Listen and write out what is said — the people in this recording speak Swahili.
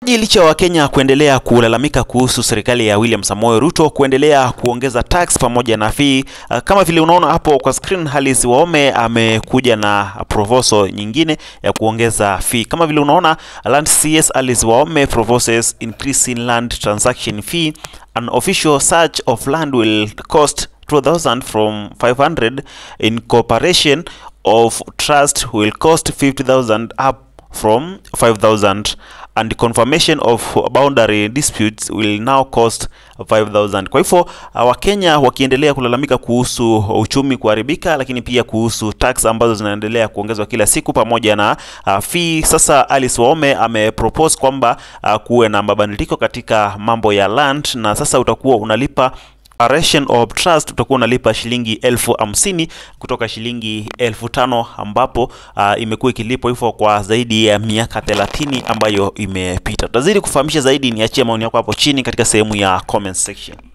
Licha ya Wakenya kuendelea kulalamika kuhusu serikali ya William Samoei Ruto kuendelea kuongeza tax pamoja na fee, uh, kama vile unaona hapo kwa screen, Alice Wahome amekuja na proposal nyingine ya kuongeza fee. Kama vile unaona Land CS Alice Wahome proposes increase in land transaction fee. An official search of land will cost 2000 from 500 incorporation of trust will cost 50000 up from 5000 and confirmation of boundary disputes will now cost 5000 kwa hivyo wakenya wakiendelea kulalamika kuhusu uchumi kuharibika lakini pia kuhusu tax ambazo zinaendelea kuongezwa kila siku pamoja na uh, fee sasa Alice Wahome amepropose kwamba uh, kuwe na mabadiliko katika mambo ya land na sasa utakuwa unalipa Declaration of Trust utakuwa unalipa shilingi elfu hamsini kutoka shilingi elfu tano ambapo uh, imekuwa ikilipwa hivyo kwa zaidi ya miaka 30 ambayo imepita. Tutazidi kufahamisha zaidi, niachie maoni yako hapo chini katika sehemu ya comment section.